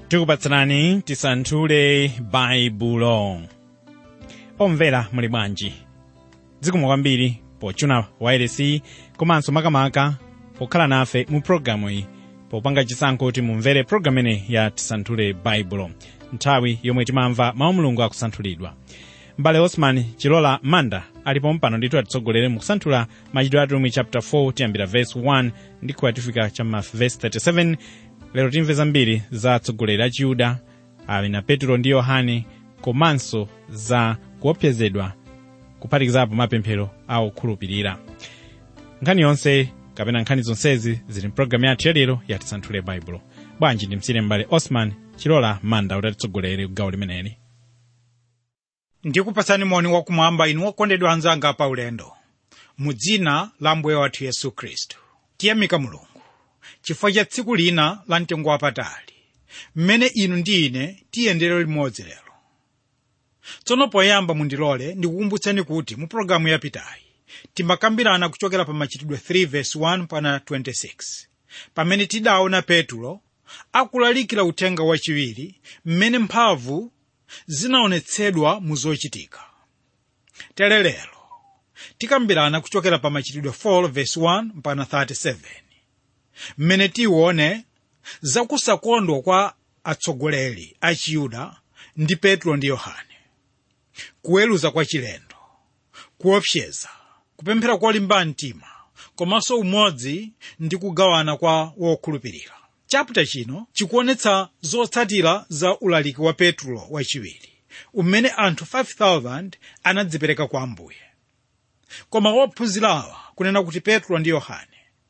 tikupatsirani tisanthule baibulo omvera muli bwanji zikomo kwambiri pochuna wailesi komanso makamaka pokhala nafe mu pologalamu iyi popanga chisankho kuti mumvere pologalamu ineyi ya tisanthule baibulo nthawi yomwe timamva mawu mulungu akusanthulidwa m'bale osman chilola manda alipo mpano ndithu atitsogolere mu kusanthula machitidwe atumwi chapter 4 tiyambira verse 1 ndi kuyatifika chamma verse 37 lero timve zambiri za atsogoleri a chiyuda ali na petro ndi yohane komanso za kuopsezedwa kuphatikizapo mapemphero a okhulupirira nkhani yonse kapena nkhani zonsezi zili mpulogalamu yathu yalero yatisanthule baibulo bwanji ndimsire m'bale osman chilola manda kuti atitsogolere kugawo limeneli ndikupatsani moni wakumwamba inu okondedwa anzanga pa ulendo mu dzina la mbuye wathu yesu khristu tiyamika mulungu chifukwa cha tsiku lina la mtengo wapatali mmene inu ndi ine tiyendere limodzi lero tsono poyamba mundilole ndikukumbutseni kuti mu pologalamu yapitayi timakambirana kuchokera pa machitidwe 3 verse 1 pana 26 pamene tidaona petulo akulalikira uthenga wachiwiri mmene mphamvu zinaonetsedwa mu zochitika tere lero tikambirana kuchokera pa machitidwe 4 verse 1 mpana 37 mmene tione zakusakondwa kwa atsogoleri a chiyuda ndi petro ndi yohane kuweruza kwa chilendo kuopseza kupemphera kolimba mtima komanso umodzi ndi kugawana kwa wokhulupirira chapter chino chikuonetsa zotsatira za ulaliki wa petro wachiwiri umene anthu 5000 anadzipereka kwa ambuye koma wophunzirawa kunena kuti petro ndi yohane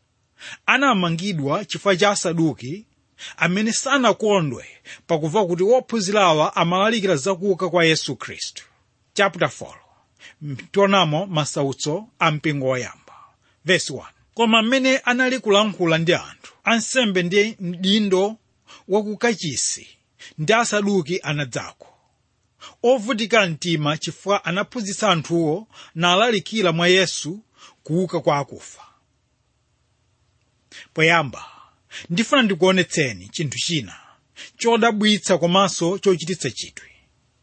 anamangidwa chifukwa cha asaduki amene sanakondwe pakumva kuti wophunzirawa amalalikira zakuuka kwa yesu khristu chapter 4 tionamo masautso a mpingo woyamba verse 1 koma mmene anali kulankhula ndi anthu ansembe ndi mdindo wakukachisi ndi asaduki anadzako ovutika mtima chifukwa anaphunzitsa anthuwo nalalikira mwa yesu kuuka kwa akufa poyamba ndifuna ndikuonetseni chinthu china chodabwitsa komanso chochititsa chidwi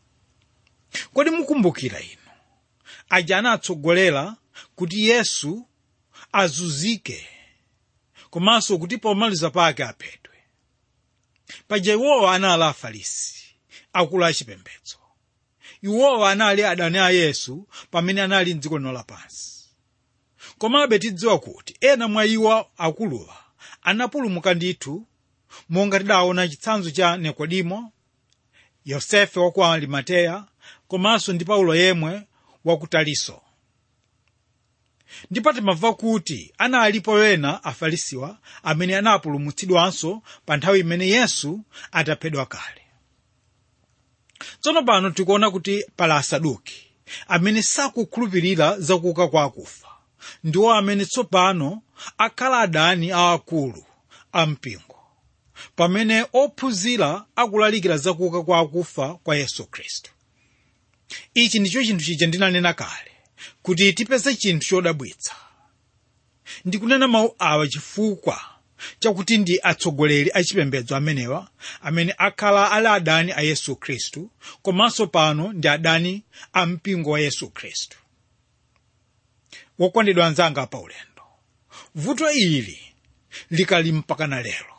kodi mukumbukira inu aja anatsogolera kuti yesu azunzike komanso kuti pomaliza pake aphedwe paja iwowa anali afarisi akulu achipembedzo iwowa anali adani a yesu pamene anali mdziko lino lapansi komabe tidziwa kuti ena mwa iwo akuluwa anapulumuka ndithu monga tidaona chitsanzo cha nikodimo yosefe wa ku arimateya komanso ndi paulo yemwe wa ku taliso ndipo timamva kuti analipo ena afarisiwa amene anapulumutsidwanso pa nthawi imene yesu ataphedwa kale tsono pano tikuona kuti pali asaduki amene sakukhulupirira zakuuka kwa akufa ndiwo amene tsopano akhala adani aakulu a mpingo pamene ophunzira akulalikira zakuuka kwa akufa kwa yesu khristu ichi ndicho chinthu chija ndinanena kale kuti tipeze chinthu chodabwitsa ndikunena mawu awa chifukwa chakuti ndi atsogoleri achipembedzo amenewa amene akhala ali adani a yesu khristu komanso pano ndi adani a mpingo wa yesu khristu wokondedwa anzanga pa ulendo vuto ili likali mpakana lero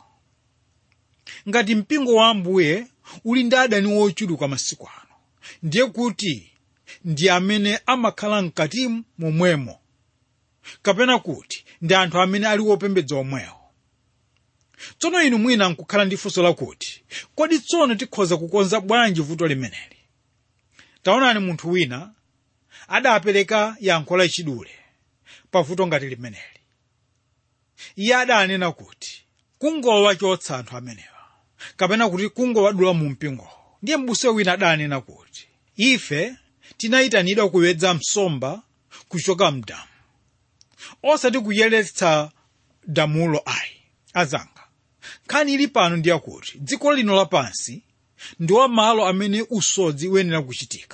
ngati mpingo wa ambuye uli ndi adani wochuluka masiku ano ndiye kuti ndi amene amakhala mkati momwemo kapena kuti ndi anthu amene ali wopembedza omwewo tsono inu mwina nkukhala ndi funso lakuti kodi tsono tikhoza kukonza bwanji vuto limeneli taonani munthu wina adapereka yankho lachidule pa vuto ngati limeneli iye adanena kuti kungowachotsa anthu amenewa kapena kuti kungowadula mu mpingowo ndiye m'buse wina adanena kuti ife tinayitanidwa kuwedza msomba kuchoka mdamu osati kuyeretsa damulo ayi azanga nkhani ili pano ndiyakuti dziko lino lapansi ndiwo malo amene usodzi uyenera kuchitika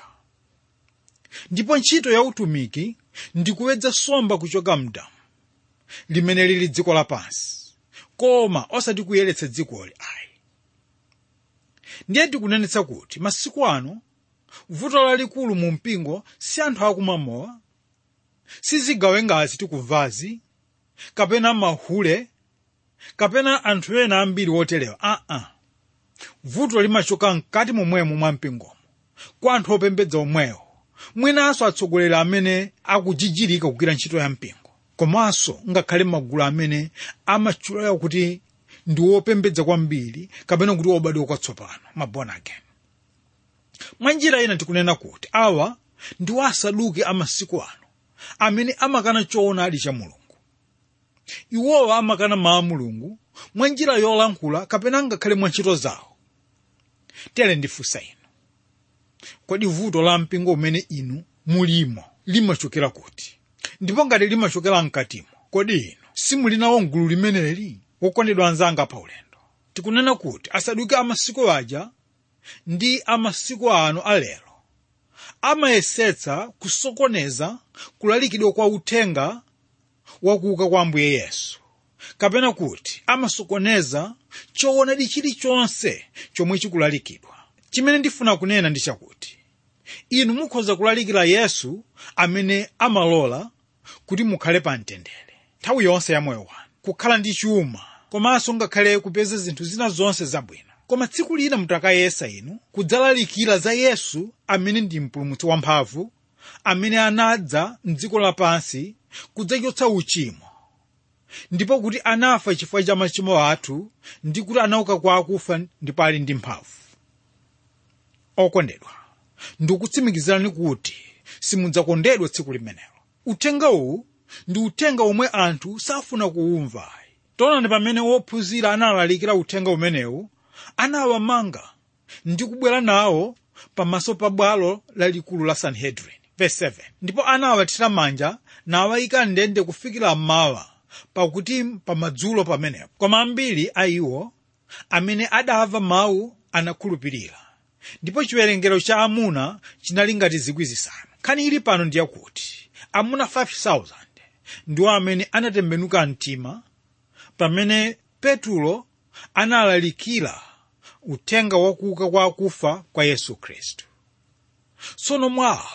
ndipo ntchito ya utumiki ndi kuwedza nsomba kuchoka mdamu limene lili dziko lapansi koma osati kuyeretsa dzikoli ayi ndiye tikunenetsa kuti masiku ano vuto lalikulu mu mpingo si anthu akumamowa sizigawengazi tikuvazi kapena mahule kapena anthu ena ambiri oterewa aa ah -ah. vuto limachoka mkati momwemo mwa mpingomo kwa anthu opembedza omwewo mwinanso atsogoleri amene akujijirika kugwira ntchito ya mpingo komanso ngakhale magulu amene amatchulira kuti ndi wopembedza kwambiri kapena kuti wobadwa kwatsopano mabona again mwa njira ina tikunena kuti awa ndiwo asaduki amasiku ano amene amakana choonadi cha mulungu iwowa amakana mawu a mulungu mwa njira yolankhula kapena ngakhale mwa ntchito zawo tere ndifunsa inu kodi vuto la mpingo umene inu mulimo limachokera kuti ndipo ngati limachokera mkatimo kodi inu simulinawo mgulu limeneli wokondedwa anzanga pa ulendo tikunena kuti asaduki amasiku aja ndi amasiku ano alero amayesetsa kusokoneza kulalikidwa kwa uthenga wakuuka kwa ambuye yesu kapena kuti amasokoneza choonadi chilichonse chomwe chikulalikidwa chimene ndifuna kunena ndi chakuti inu mukhoza kulalikira yesu amene amalola kuti mukhale pa mtendere nthawi yonse ya moyo wanu kukhala ndi chuma komanso ngakhale kupeza zinthu zina zonse zabwino koma tsiku lina mutakayesa inu kudzalalikira za yesu amene ndi mpulumutsi wamphamvu amene anadza mdziko lapansi kudzachotsa uchimo ndipo kuti anafa chifukwa cha machimo athu ndi kuti anauka kwa akufa ndipo ali ndi mphamvu okondedwa ndikutsimikizirani kuti simudzakondedwa tsiku limenelo uthenga uwu ndi uthenga omwe anthu safuna kuwumva taonani pamene wophunzira analalikira uthenga umenewu anawamanga ndi kubwera nawo pamaso pa bwalo lalikulu la sanhedrin verse 7 ndipo anawathira manja nawayika ndende kufikira mmawa pakuti pamadzulo pamenepo koma ambiri a iwo amene adamva mawu anakhulupirira ndipo chiwerengero cha amuna chinali ngati zikwi zisanu nkhani ili pano ndiyakuti amuna 5000 ndiwo amene anatembenuka mtima pamene petulo analalikira uthenga wakuuka kwa akufa kwa yesu khristu tsono mwawa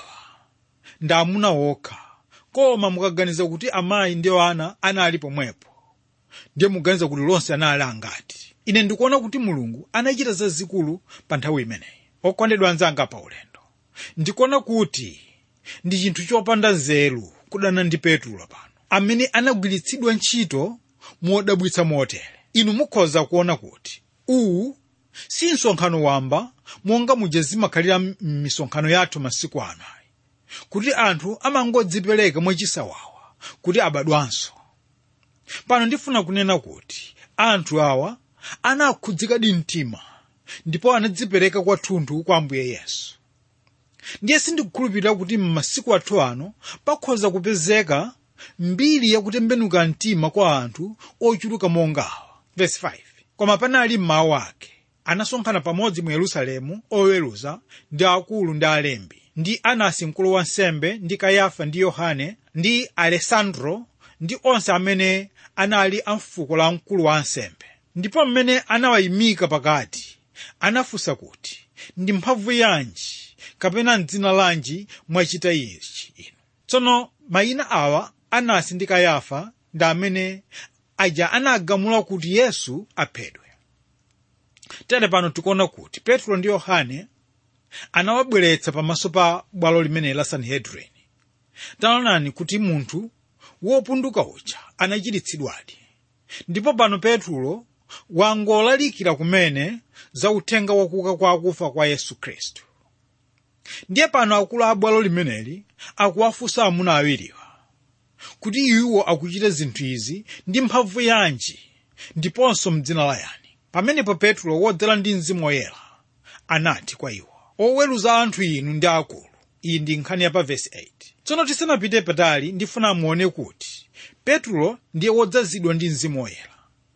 ndi amuna okha koma mukaganiza kuti amayi ndi ana anali pomwepo ndiye muganiza kuti lonse anali angati ine ndikuona kuti mulungu anachita zazikulu pa nthawi imeneyi okondedwa anzanga pa ulendo ndikuona kuti ndi chinthu chopanda nzeru kudana ndi petulo pano amene anagwiritsidwa ntchito modabwitsa motere inu mukhoza kuona kuti uwu si msonkhano wamba monga muja zimakhalira m'misonkhano yathu masiku ano ayi kuti anthu amangodzipereka mwachisawawa kuti abadwanso pano ndifuna kunena kuti anthu awa anakhudzikadi mtima ndipo anadzipereka kwathunthu kwa ambuye yesu ndiye sindikukhulupirira kuti m'masiku athu ano pakhoza kupezeka mbiri yakutembenuka mtima kwa anthu ochuluka mongawa verse 5 koma panali mmawu ake anasonkhana pamodzi mu yerusalemu oweruza ndi akulu ndi alembi ndi anasi mkulu wa nsembe ndi kayafa ndi yohane ndi alesandro ndi onse amene anali a mfuko la mkulu wa ansembe ndipo mmene anawayimika pakati anafunsa kuti ndi mphamvu yanji kapena mdzina lanji mwachita ichi inu tsono mayina awa anasi ndi kayafa ndi amene aja anagamula kuti yesu aphedwe tere pano tikuona kuti petro ndi yohane anawabweretsa pamaso pa bwalo limene la sanhedrin taonani kuti munthu wopunduka uja anachiritsidwadi ndipo pano petro wangolalikira kumene za uthenga wakuuka kwa akufa kwa yesu khristu ndiye pano akulu a bwalo limeneli akuwafunsa amuna awiriwa kuti iwo akuchita zinthu izi ndi mphamvu yanji ndiponso mdzina la yani pamenepo petro wodzala ndi mzimu woyera anati kwa iwo oweruza anthu inu ndi akulu iyi ndi nkhani ya pa vesi 8 tsono tisanapite patali ndifuna muone kuti petro ndiye wodzazidwa ndi mzimu woyera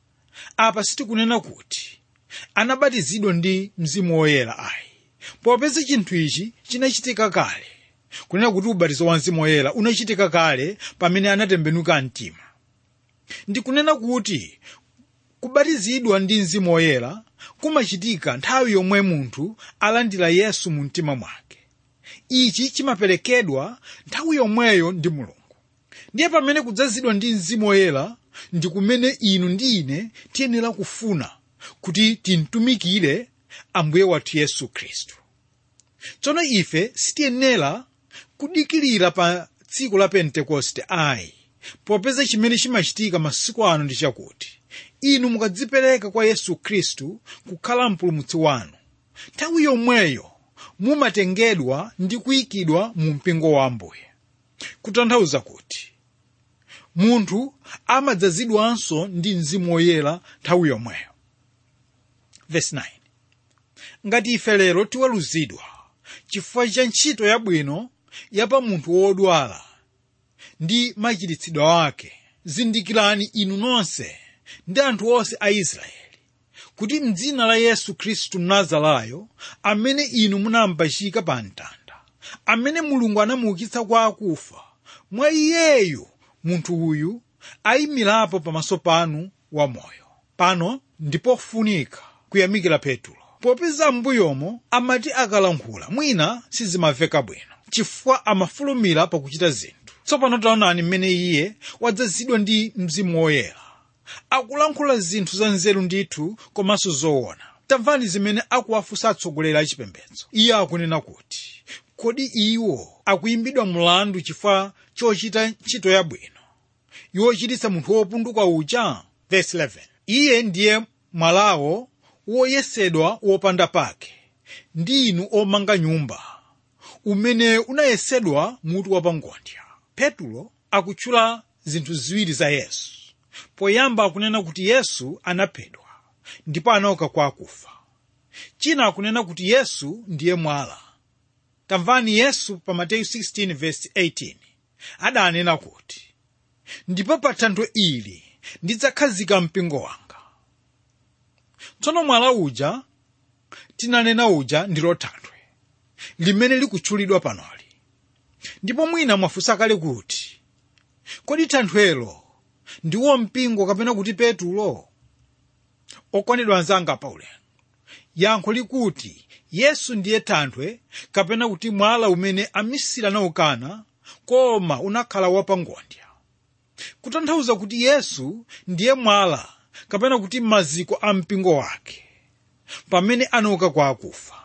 apa sitikunena kuti anabatizidwa ndi mzimu woyera ayi popeza chinthu ichi chinachitika kale kunena kuti ubatizo wa mzimu woyera unachitika kale pamene anatembenuka mtima ndikunena kuti kubatizidwa ndi mzimu woyera kumachitika nthawi yomwe munthu alandira yesu mu mtima mwake ichi chimaperekedwa nthawi yomweyo ndi mulungu ndiye pamene kudzazidwa ndi mzimu woyera ndi kumene inu ndi ine tiyenera kufuna kuti timtumikire ambuye wathu yesu khristu tsono ife sitiyenera kudikirira pa tsiku la pentekoste ayi popeza chimene chimachitika masiku ano ndi chakuti inu mukadzipereka kwa yesu khristu kukhala mpulumutsi wanu nthawi yomweyo mumatengedwa ndi kuyikidwa mu mpingo wa ambuye kutanthauza kuti munthu amadzazidwanso ndi mzimu woyera nthawi yomweyo Verse 9. ngati ife lero tiweruzidwa chifukwa cha ntchito yabwino ya pa munthu wodwala ndi machiritsidwe ake zindikirani inu nonse ndi anthu onse a israeli kuti mdzina la yesu khristu mnazarayo amene inu munampachika pa mtanda amene mulungu anamuukitsa kwa akufa mwa iyeyu munthu uyu ayimirapo pamaso panu wamoyo pano ndipofunika kuyamikira petulo popeza m'mbuyomo amati akalankhula mwina sizimamveka bwino chifukwa amafulumira pakuchita zinthu tsopano taonani mmene iye wadzazidwa ndi mzimu woyera akulankhula zinthu za nzeru ndithu komanso zoona tamvani zimene akuwafunsa atsogoleri a chipembedzo iye akunena kuti kodi iwo akuyimbidwa mlandu chifukwa chochita ntchito yabwino yochititsa munthu wopunduka uja Verse 11. iye ndiye mwalawo woyesedwa wopanda pake ndi inu omanga nyumba umene unayesedwa mutu wapangodya petulo akutchula zinthu ziwiri za yesu poyamba akunena kuti yesu anaphedwa ndipo anauka kwa akufa china akunena kuti yesu ndiye mwala tamvani yesu pa mateyu 16 verse 18 adanena kuti ndipo pa thanthwe ili ndidzakhazika mpingo wanga tsono mwala uja tinanena uja ndilo thanthwe limene likutchulidwa panoli ndipo mwina mwafunsa kale kuti kodi thanthwelo ndiwo mpingo kapena kuti petulo okondedwa anzanga paulendo yankho likuti yesu ndiye thanthwe kapena kuti mwala umene amisiri anaukana koma unakhala wapangondya kutanthauza kuti yesu ndiye mwala kapena kuti maziko a mpingo wake pamene anauka kwa akufa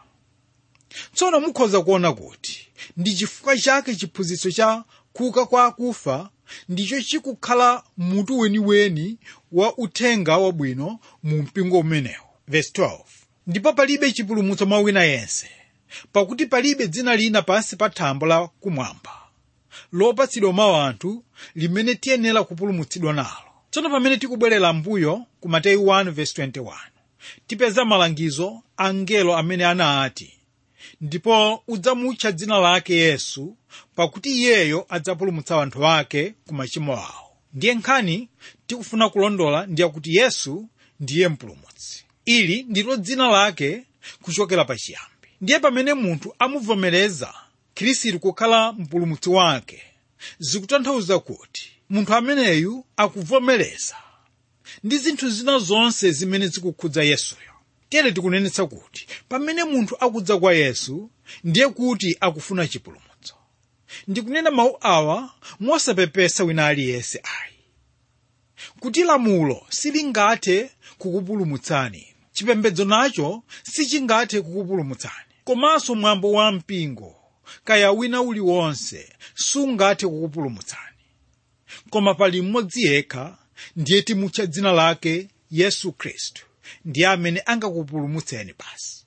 tsono mukhoza kuona kuti ndi chifukwa chake chiphunzitso cha kuuka kwa akufa ndicho chikukhala mutu weniweni wa uthenga wabwino mu mpingo umenewo Verse 12. ndipo palibe chipulumutso mwa wina yense pakuti palibe dzina lina pansi pa thambo la kumwamba lopatsidwa mwa anthu limene tiyenera kupulumutsidwa nalo tsono pamene tikubwerera mbuyo ku mateyu 1:21 tipeza malangizo a mngelo amene anati ndipo udzamutcha dzina lake yesu pakuti iyeyo adzapulumutsa anthu ake ku machimo awo ndiye nkhani tikufuna kulondola ndiye kuti yesu ndiye mpulumutsi ili ndilo dzina lake kuchokera pachiyambi ndiye pamene munthu amuvomereza khristu kukhala mpulumutsi wake zikutanthauza kuti munthu ameneyu akuvomereza ndi zinthu zina zonse zimene zikukhudza yesuyo tere tikunenetsa kuti pamene munthu akudza kwa yesu ndiye kuti akufuna chipulumutso ndikunena mawu awa mosapepesa wina aliyense ayi kuti lamulo silingathe kukupulumutsani chipembedzo nacho sichingathe kukupulumutsani komanso mwambo wa mpingo kaya wina uliwonse sungathe kukupulumutsani koma pali mmodzi yekha ndiye timutcha dzina lake yesu khristu ndiye amene angakupulumutseni basi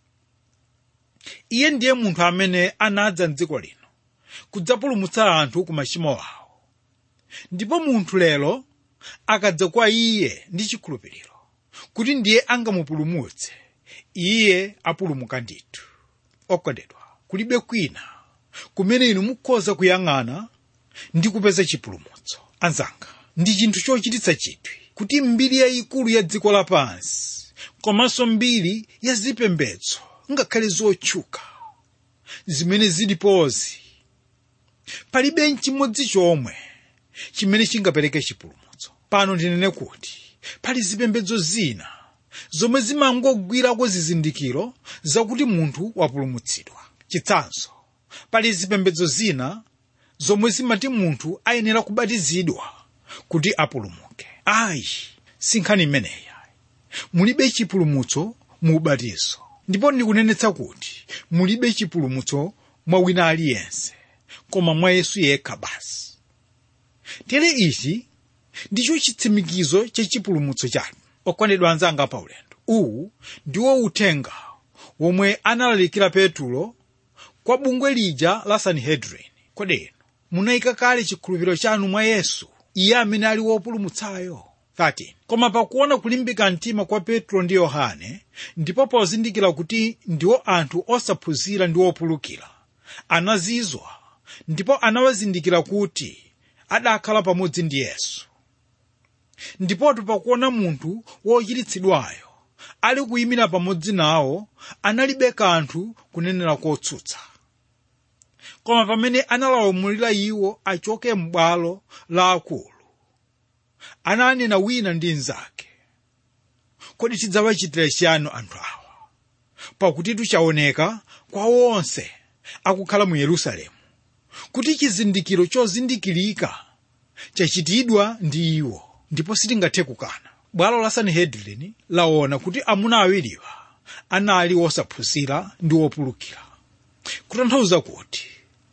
iye ndiye munthu amene anadza mdziko lino kudzapulumutsa anthu ku machimo awo ndipo munthu lero akadza kwa iye ndi chikhulupiriro kuti ndiye angamupulumutse iye apulumuka ndithu okondedwa kulibe kwina kumene inu mukhoza kuyang'ana ndi kupeza chipulumutso anzanga ndi chinthu chochititsa chidwi kuti mbiri yayikulu ya dziko lapansi komanso mbiri ya zipembedzo ngakhale zotchuka zimene zilipozi palibe nchimodzi chomwe chimene chingapereke chipulumutso pano ndinene kuti pali zipembedzo zina zomwe zimangogwirako zizindikiro zakuti munthu wapulumutsidwa chitsanzo pali zipembedzo zina zomwe zimati munthu ayenera kubatizidwa kuti apulumuke ayi si nkhani imeneyi mulibe chipulumutso mu ubatizo ndipo ndikunenetsa kuti mulibe chipulumutso mwa wina aliyense koma mwa yesu yekha basi tere ichi ndicho chitsimikizo chachipulumutso chanu okondedwa anzanga paulendo uwu ndiwo uthenga womwe analalikira petulo kwa bungwe lija la sanhedrin kodeno munayika kale chikhulupiriro chanu mwa yesu iye amene ali wopulumutsayo 13 koma pakuona kulimbika mtima kwa petro ndi yohane ndipo pozindikira kuti ndiwo anthu osaphunzira ndi opulukira anazizwa ndipo anawazindikira kuti adakhala pamodzi ndi yesu ndipotu pakuona munthu wochiritsidwayo ali kuyimira pamodzi nawo analibe kanthu kunenera kotsutsa koma pamene analamulira iwo achoke m'bwalo la akulu ananena wina ndi mnzake kodi tidzawachitira chiyani anthu awa pakuti chaoneka kwa onse akukhala mu yerusalemu kuti chizindikiro chozindikirika chachitidwa ndi iwo ndipo sitingathe kukana bwalo la sanhedrin laona kuti amuna awiriwa anali osaphunzira ndi opulukira kutanthauza kuti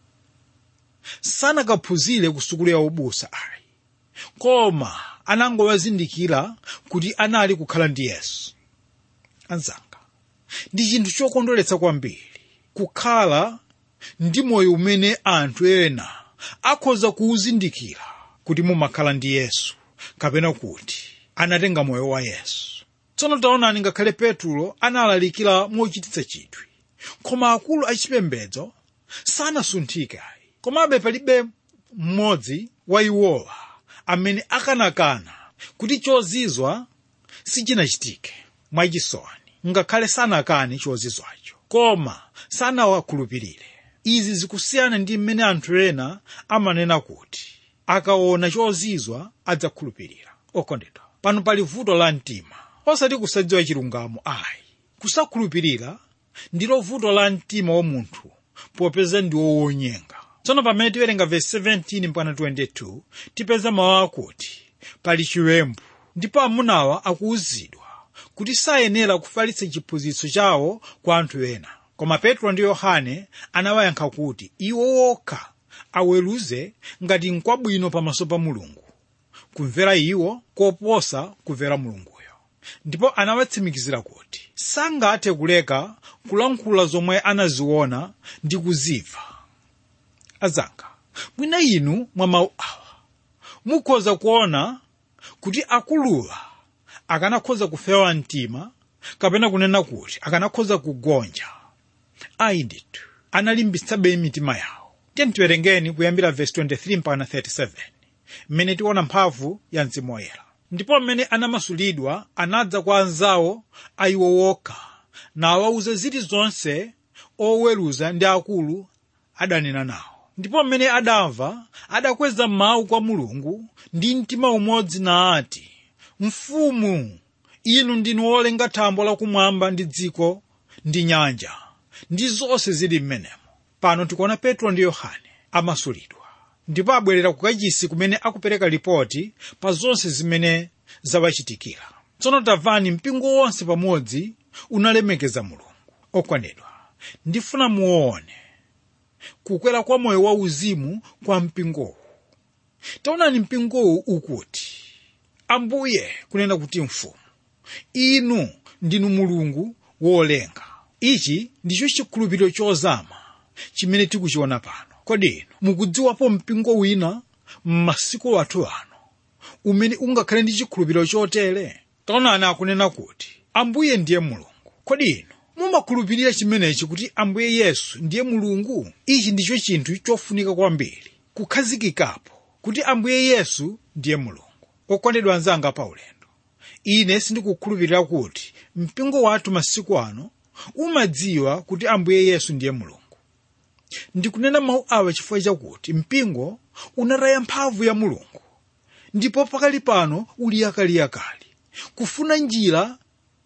sanakaphunzire ku sukulu ya ubusa ayi koma anangowazindikira kuti anali kukhala ndi yesu anzanga ndi chinthu chokondweretsa kwambiri kukhala ndi moyo umene anthu ena akhoza kuwuzindikira kuti mumakhala ndi yesu kapena kuti anatenga moyo wa yesu tsono taonani ngakhale petulo analalikira mochititsa chidwi koma akulu achipembedzo sanasunthike ayi komabe palibe mmodzi wa iwowa amene akanakana kuti chozizwa sichinachitike mwachisoni ngakhale sanakane chozizwacho koma sanawakhulupirire izi zikusiyana ndi mmene anthu ena amanena kuti akaona chozizwa adzakhulupirira okondedwa pano pali vuto la mtima osati kusadziwa chilungamo ayi kusakhulupirira ndilo vuto la mtima wa munthu popeza ndiwo wonyenga tsono pamene tiwerenga vesi 17 mpaka 22 tipeza mawu akuti pali chiwembu ndipo amunawa akuwuzidwa kuti sayenera kufalitsa chiphunzitso chawo kwa anthu ena koma petro ndi yohane anawayankha kuti iwo okha aweruze ngati nkwabwino pamaso pa mulungu kumvera iwo koposa kumvera mulunguyo ndipo anawatsimikizira kuti sangathe kuleka kulankhula zomwe anaziona ndi kuzimva azanga mwina inu mwa mawu awa mukhoza kuona kuti akuluwa akanakhoza kufewa mtima kapena kunena kuti akanakhoza kugonja ayi ndithu analimbitsabe mitima yawo tiyeni tiwerengeni kuyambira vesi 23 mpaka 37 mmene tiona mphamvu ya mzimu woyera ndipo mmene anamasulidwa anadza kwa anzawo a iwo wokha nawawuza zilizonse oweruza ndi akulu adanena nawo ndipo mmene adamva adakweza mawu kwa mulungu ndi mtima umodzi nati mfumu inu ndinu wolenga thambo lakumwamba ndi dziko ndi nyanja ndi zonse zili m'menemo pano tikuona petro ndi yohane amasulidwa ndipo abwerera ku kachisi kumene akupereka ripoti pa zonse zimene zawachitikira tsono tamvani mpingo wonse pamodzi unalemekeza mulungu okondedwa ndifuna muone kukwera kwa moyo wauzimu kwa mpingowu taonani mpingowu ukuti ambuye kunena kuti mfumu inu ndinu mulungu wolenga ichi ndicho chikhulupiriro chozama chimene tikuchiona pano kodi inu mukudziwapo mpingo wina m'masiku athu ano umene ungakhale ndi chikhulupiriro chotere taonani akunena kuti ambuye ndiye mulungu kodi inu mumakhulupirira chimenechi kuti ambuye yesu ndiye mulungu ichi ndicho chinthu chofunika kwambiri kukhazikikapo kuti ambuye yesu ndiye mulungu okondedwa anzanga paulendo ine sindikukhulupirira kuti mpingo wathu masiku ano umadziwa kuti ambuye yesu ndiye mulungu ndikunena mawu awa chifukwa chakuti mpingo unataya mphamvu ya mulungu ndipo pakali pano uli yakaliyakali kufuna njira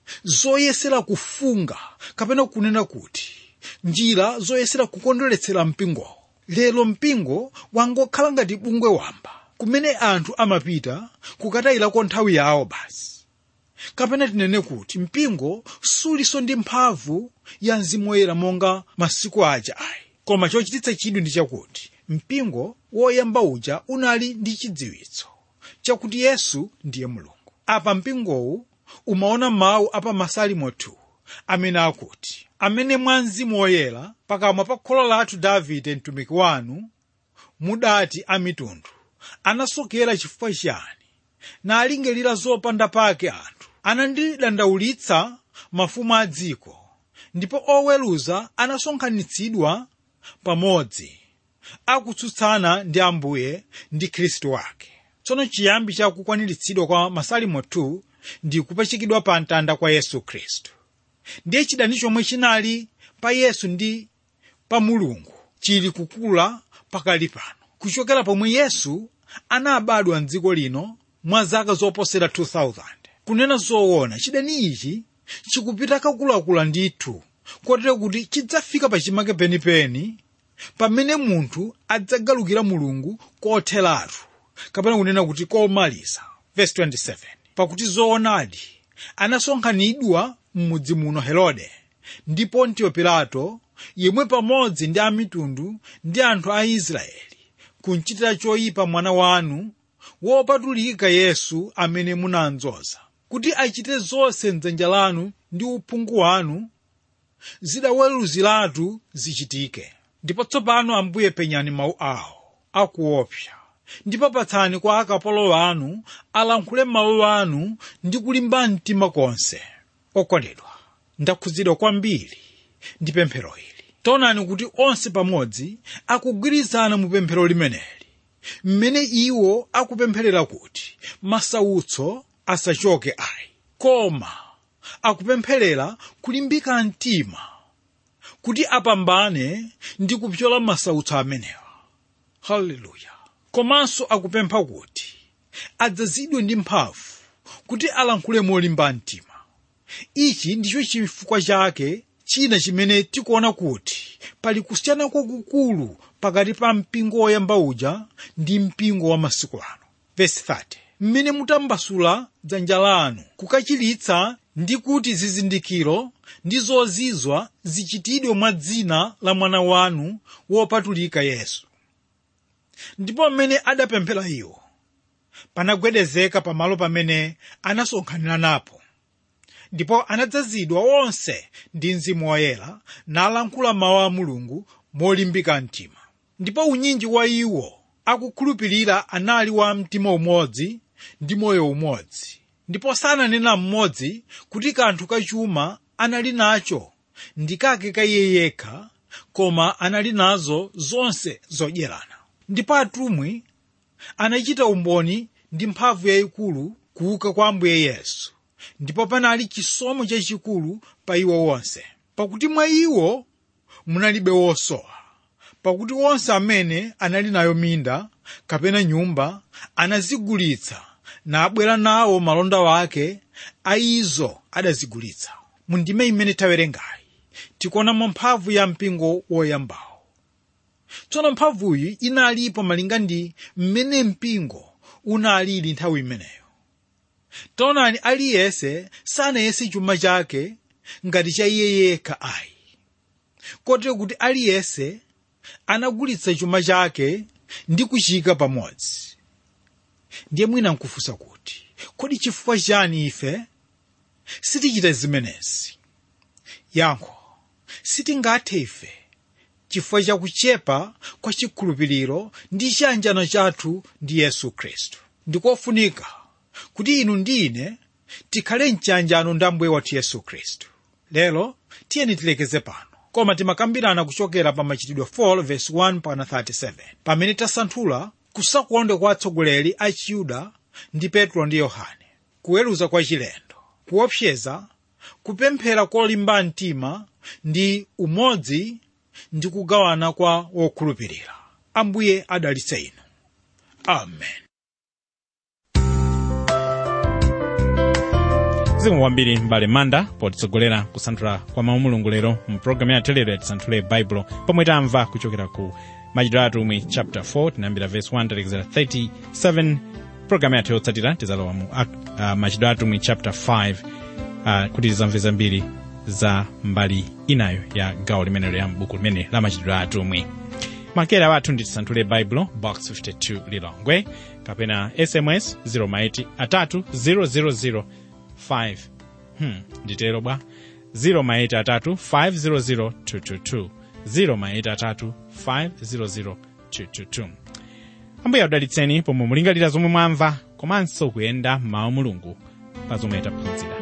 zoyesera kufunga kapena kunena kuti njira zoyesera kukondweretsera mpingowo lero mpingo wangokhala ngati bungwe wamba kumene anthu amapita kukatayirako nthawi yawo basi kapena tinene kuti mpingo suliso ndi mphamvu ya mzimu woyera monga masiku aja ayi koma chochititsa chidwi ndi chakuti mpingo woyamba uja unali ndi chidziwitso chakuti yesu ndiye mulungu apa mpingowu umaona mawu apa masalimo 2 amene akuti amene mwa mzimu woyera pakamwa pa kholo lathu davide mtumiki wanu mudati amitundu anasokera chifukwa chiyani nalingalira zopanda pake anthu anandidandaulitsa mafumu a dziko ndipo oweruza anasonkhanitsidwa pamodzi akutsutsana ndi ambuye ndi khristu wake tsono chiyambi cha kukwaniritsidwa kwa masalimo 2 ndi kupachikidwa pa mtanda kwa yesu khristu ndiye chidani chomwe chinali pa yesu ndi pa mulungu chili kukula pakali pano kuchokera pomwe yesu anabadwa mdziko lino mwa zaka zoposera 2000 kunena zoona chidani ichi chikupita kakulakula ndithu kotero kuti chidzafika pachimake penipeni pamene munthu adzagalukira mulungu kotheratu kapena kunena kuti komaliza verse 27 pakuti zoonadi anasonkhanidwa m'mudzi muno herode ndi pontiyo pilato yemwe pamodzi ndi amitundu ndi anthu a israeli kunchitira choyipa mwana wanu wopatulika yesu amene munamdzoza kuti achite zonse mdzanja lanu ndi uphungu wanu zidaweruziratu zichitike ndipo tsopano ambuye penyani mawu awo akuopsa ndipo patsani kwa akapolo anu alankhule mawu anu ndi kulimba mtima konse okondedwa ndakhudzidwa kwambiri ndi pemphero ili taonani kuti onse pamodzi akugwirizana mu pemphero limeneli mmene iwo akupempherera kuti masautso asachoke ayi koma akupempherera kulimbika mtima kuti apambane ndi kupyola masautso amenewa haleluya komanso akupempha kuti adzazidwe ndi mphamvu kuti alankhule molimba mtima ichi ndicho chifukwa chake china chimene tikuona kuti pali kusiyana kwakukulu pakati pa mpingo woyamba uja ndi mpingo wa masiku ano verse 30 mmene mutambasula dzanja lanu kukachiritsa ndi kuti zizindikiro ndi zozizwa zichitidwe mwa dzina la mwana wanu wopatulika yesu ndipo mmene adapemphera iwo panagwedezeka pamalo pamene anasonkhanira napo ndipo anadzazidwa onse ndi mzimu woyera nalankhula mawu a mulungu molimbika mtima ndipo unyinji wa iwo akukhulupirira anali wa mtima umodzi ndi moyo umodzi ndipo sananena mmodzi kuti kanthu kachuma anali nacho ndi kake ka iye yekha koma anali nazo zonse zodyerana ndipo atumwi anachita umboni ndi mphamvu yayikulu kuuka kwa ambuye yesu ndipo panali chisomo chachikulu pa iwo wonse pakuti mwa iwo munalibe wosowa pakuti onse amene anali nayo minda kapena nyumba anazigulitsa nabwera nawo malonda wake a izo adazigulitsa mu ndime imene tawerengayi tikuonamo mphamvu ya mpingo woyambawo tsono mphamvuyi inalipo malinga ndi mmene mpingo unalili nthawi imeneyo taonani aliyense sanayese chuma chake ngati cha iye yekha ayi kotero kuti aliyense anagulitsa chuma chake ndi kuchika pamodzi ndiye mwina nkufunsa kuti kodi chifukwa chani ife sitichita zimenezi yankho sitingathe ife chifukwa chakuchepa kwa chikhulupiriro ndi chiyanjano chathu ndi yesu khristu ndikofunika kuti inu ndi ine tikhale mchiyanjano ndi ambuye wathu yesu khristu lero tiyeni tilekeze pano koma timakambirana kuchokera pa machitidwe 4 verse 1 pana 37 pamene tasanthula kusakonda kwa atsogoleri a chiyuda ndi petro ndi yohane kuweruza kwa chilendo kuopseza kupemphera kolimba mtima ndi umodzi ndi kugawana kwa wokhulupirira ambuye adalitse inu amen zikomo kwambiri mbale manda potitsogolera kusanthula kwa mawu mulungu lero mu programu ya telero ya tisanthule baibulo pomwe tamva kuchokera ku machitidwe a atumwi chapter 4 tinayambira verse 1 talekezera 37 programu yathu yotsatira tizalowa mu uh, machitidwe a atumwi chapter 5 uh, kuti tizamve zambiri za mbali inayo ya gawo limenelo ya mbuku limene la machitidwe a atumwi makera wathu ndi tisanthule baibulo box 52 lilongwe kapena sms 0 atatu 000 5 hmm, nditero bwa 0 atatu 500 222 0 atatu 500 222 ambuye adalitseni pomwe mulingalira zomwe mwamva komanso kuyenda m'mawu mulungu pa zomwe taphunzira